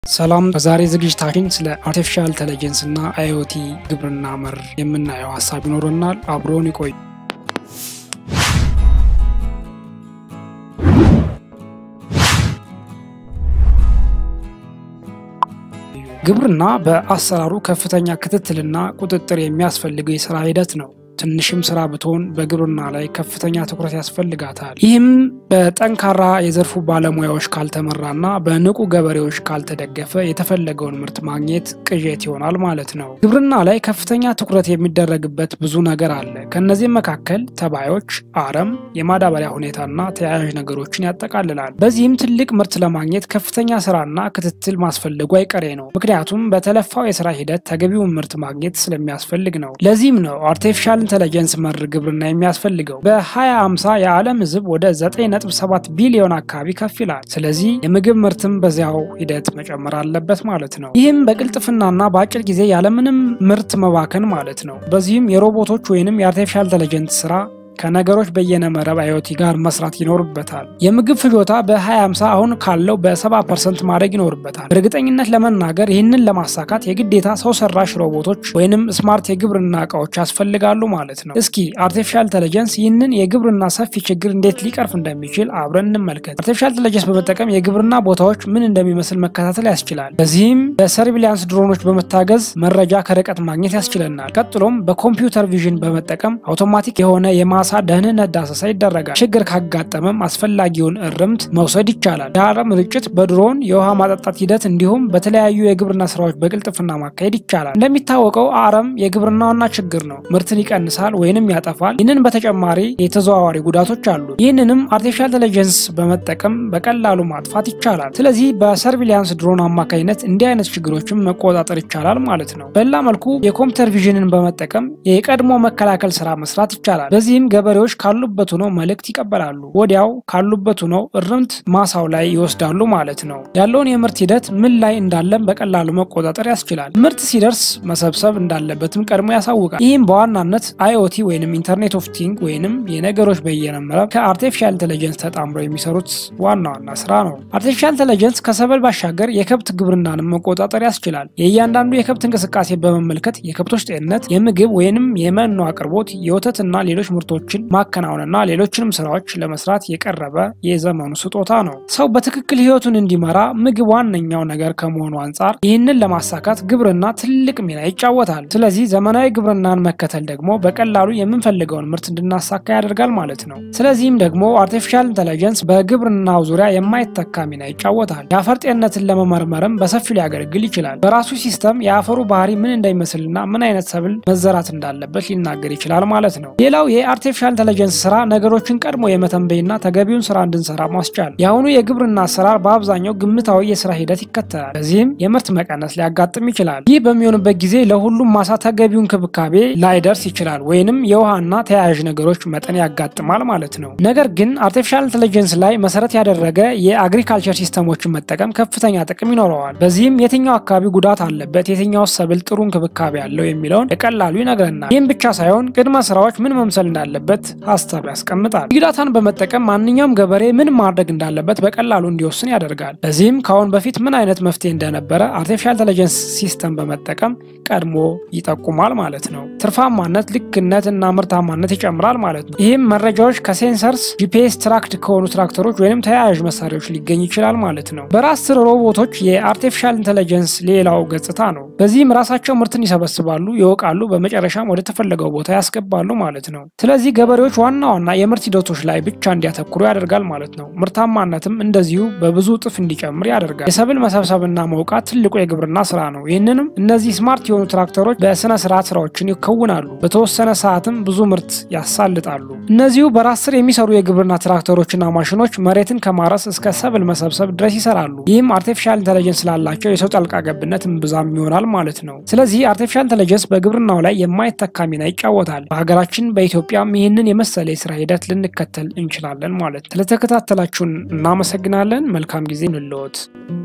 ሰላም። በዛሬ ዝግጅታችን ስለ አርቲፊሻል ኢንተለጀንስ እና አይኦቲ ግብርና መር የምናየው ሀሳብ ይኖረናል። አብሮን ይቆዩ። ግብርና በአሰራሩ ከፍተኛ ክትትልና ቁጥጥር የሚያስፈልገው የስራ ሂደት ነው። ትንሽም ስራ ብትሆን በግብርና ላይ ከፍተኛ ትኩረት ያስፈልጋታል። ይህም በጠንካራ የዘርፉ ባለሙያዎች ካልተመራና በንቁ ገበሬዎች ካልተደገፈ የተፈለገውን ምርት ማግኘት ቅዠት ይሆናል ማለት ነው። ግብርና ላይ ከፍተኛ ትኩረት የሚደረግበት ብዙ ነገር አለ። ከእነዚህም መካከል ተባዮች፣ አረም፣ የማዳበሪያ ሁኔታና ተያያዥ ነገሮችን ያጠቃልላል። በዚህም ትልቅ ምርት ለማግኘት ከፍተኛ ስራና ክትትል ማስፈለጉ አይቀሬ ነው። ምክንያቱም በተለፋው የስራ ሂደት ተገቢውን ምርት ማግኘት ስለሚያስፈልግ ነው። ለዚህም ነው አርቲፊሻል ኢንተለጀንስ መር ግብርና የሚያስፈልገው። በ2050 የዓለም ሕዝብ ወደ 9.7 ቢሊዮን አካባቢ ከፍ ይላል። ስለዚህ የምግብ ምርትም በዚያው ሂደት መጨመር አለበት ማለት ነው። ይህም በቅልጥፍናና በአጭር ጊዜ ያለምንም ምርት መባከን ማለት ነው። በዚህም የሮቦቶች ወይንም የአርቲፊሻል ኢንተለጀንስ ስራ ከነገሮች በየነ መረብ አዮቲ ጋር መስራት ይኖርበታል። የምግብ ፍጆታ በ2050 አሁን ካለው በ70 ፐርሰንት ማድረግ ይኖርበታል። በእርግጠኝነት ለመናገር ይህንን ለማሳካት የግዴታ ሰው ሰራሽ ሮቦቶች ወይንም ስማርት የግብርና እቃዎች ያስፈልጋሉ ማለት ነው። እስኪ አርቲፊሻል ኢንተለጀንስ ይህንን የግብርና ሰፊ ችግር እንዴት ሊቀርፍ እንደሚችል አብረን እንመልከት። አርቲፊሻል ኢንተለጀንስ በመጠቀም የግብርና ቦታዎች ምን እንደሚመስል መከታተል ያስችላል። በዚህም በሰርቪሊያንስ ድሮኖች በመታገዝ መረጃ ከርቀት ማግኘት ያስችለናል። ቀጥሎም በኮምፒውተር ቪዥን በመጠቀም አውቶማቲክ የሆነ የማ ማሳ ደህንነት ዳሰሳ ይደረጋል። ችግር ካጋጠመም አስፈላጊውን እርምት መውሰድ ይቻላል። የአረም ርጭት በድሮን የውሃ ማጠጣት ሂደት እንዲሁም በተለያዩ የግብርና ስራዎች በቅልጥፍና ማካሄድ ይቻላል። እንደሚታወቀው አረም የግብርና ዋና ችግር ነው። ምርትን ይቀንሳል ወይንም ያጠፋል። ይህንን በተጨማሪ የተዘዋዋሪ ጉዳቶች አሉ። ይህንንም አርቲፊሻል ኢንተለጀንስ በመጠቀም በቀላሉ ማጥፋት ይቻላል። ስለዚህ በሰርቪሊያንስ ድሮን አማካኝነት እንዲህ አይነት ችግሮችን መቆጣጠር ይቻላል ማለት ነው። በሌላ መልኩ የኮምፒውተር ቪዥንን በመጠቀም የቀድሞ መከላከል ስራ መስራት ይቻላል። በዚህም ገበሬዎች ካሉበት ሆነው መልእክት ይቀበላሉ። ወዲያው ካሉበት ሆነው እርምት ማሳው ላይ ይወስዳሉ ማለት ነው። ያለውን የምርት ሂደት ምን ላይ እንዳለም በቀላሉ መቆጣጠር ያስችላል። ምርት ሲደርስ መሰብሰብ እንዳለበትም ቀድሞ ያሳውቃል። ይህም በዋናነት አይኦቲ ወይንም ኢንተርኔት ኦፍ ቲንግ ወይንም የነገሮች በየነ መረብ ከአርቲፊሻል ኢንተለጀንስ ተጣምረው የሚሰሩት ዋና ዋና ስራ ነው። አርቲፊሻል ኢንተለጀንስ ከሰብል ባሻገር የከብት ግብርናንም መቆጣጠር ያስችላል። የእያንዳንዱ የከብት እንቅስቃሴ በመመልከት የከብቶች ጤንነት፣ የምግብ ወይንም የመኖ አቅርቦት፣ የወተትና ሌሎች ምርቶችን ማከናወንና ሌሎችንም ስራዎች ለመስራት የቀረበ የዘመኑ ስጦታ ነው። ሰው በትክክል ህይወቱን እንዲመራ ምግብ ዋነኛው ነገር ከመሆኑ አንጻር ይህንን ለማሳካት ግብርና ትልቅ ሚና ይጫወታል። ስለዚህ ዘመናዊ ግብርናን መከተል ደግሞ በቀላሉ የምንፈልገውን ምርት እንድናሳካ ያደርጋል ማለት ነው። ስለዚህም ደግሞ አርቲፊሻል ኢንተለጀንስ በግብርናው ዙሪያ የማይተካ ሚና ይጫወታል። የአፈር ጤንነትን ለመመርመርም በሰፊው ሊያገለግል ይችላል። በራሱ ሲስተም የአፈሩ ባህሪ ምን እንደሚመስልና ምን አይነት ሰብል መዘራት እንዳለበት ሊናገር ይችላል ማለት ነው። ሌላው የአርቲፊሻል ኢንተለጀንስ ስራ ነገሮችን ቀድሞ የመተንበይና ተገቢውን ስራ እንድንሰራ ማስቻል። የአሁኑ የግብርና አሰራር በአብዛኛው ግምታዊ የስራ ሂደት ይከተላል። በዚህም የምርት መቀነስ ሊያጋጥም ይችላል። ይህ በሚሆንበት ጊዜ ለሁሉም ማሳ ተገቢውን ክብካቤ ላይደርስ ይችላል፣ ወይንም የውሃና ተያያዥ ነገሮች መጠን ያጋጥማል ማለት ነው። ነገር ግን አርቲፊሻል ኢንተለጀንስ ላይ መሰረት ያደረገ የአግሪካልቸር ሲስተሞችን መጠቀም ከፍተኛ ጥቅም ይኖረዋል። በዚህም የትኛው አካባቢ ጉዳት አለበት፣ የትኛው ሰብል ጥሩ እንክብካቤ አለው የሚለውን በቀላሉ ይነግረናል። ይህም ብቻ ሳይሆን ቅድመ ስራዎች ምን መምሰል እንዳለበት ሀሳብ ያስቀምጣል። ቢግ ዳታን በመጠቀም ማንኛውም ገበሬ ምን ማድረግ እንዳለበት በቀላሉ እንዲወስን ያደርጋል። በዚህም ከአሁን በፊት ምን አይነት መፍትሄ እንደነበረ አርቲፊሻል ኢንተለጀንስ ሲስተም በመጠቀም ቀድሞ ይጠቁማል ማለት ነው። ትርፋማነት፣ ልክነት እና ምርታማነት ይጨምራል ማለት ነው። ይህም መረጃዎች ከሴንሰርስ ጂፒኤስ ትራክድ ከሆኑ ትራክተሮች ወይም ተያያዥ መሳሪያዎች ሊገኝ ይችላል ማለት ነው። በራስ ስር ሮቦቶች የአርቲፊሻል ኢንተለጀንስ ሌላው ገጽታ ነው። በዚህም ራሳቸው ምርትን ይሰበስባሉ፣ ይወቃሉ፣ በመጨረሻም ወደ ተፈለገው ቦታ ያስገባሉ ማለት ነው። ስለዚህ ገበሬዎች ዋና ዋና የምርት ሂደቶች ላይ ብቻ እንዲያተኩሩ ያደርጋል ማለት ነው። ምርታማነትም እንደዚሁ በብዙ እጥፍ እንዲጨምር ያደርጋል። የሰብል መሰብሰብና መውቃት ትልቁ የግብርና ስራ ነው። ይህንንም እነዚህ ስማርት የሆኑ ትራክተሮች በስነ ስርዓት ስራዎችን ይከውናሉ። በተወሰነ ሰዓትም ብዙ ምርት ያሳልጣሉ። እነዚሁ በራስ ስር የሚሰሩ የግብርና ትራክተሮችና ማሽኖች መሬትን ከማረስ እስከ ሰብል መሰብሰብ ድረስ ይሰራሉ። ይህም አርቲፊሻል ኢንተለጀንስ ስላላቸው የሰው ጣልቃ ገብነት እምብዛም ይሆናል ማለት ነው። ስለዚህ አርቲፊሻል ኢንተለጀንስ በግብርናው ላይ የማይተካ ሚና ይጫወታል። በሀገራችን በኢትዮጵያም ይህንን የመሰለ የስራ ሂደት ልንከተል እንችላለን ማለት ነው። ስለተከታተላችሁን እናመሰግናለን። መልካም ጊዜ እንለወት።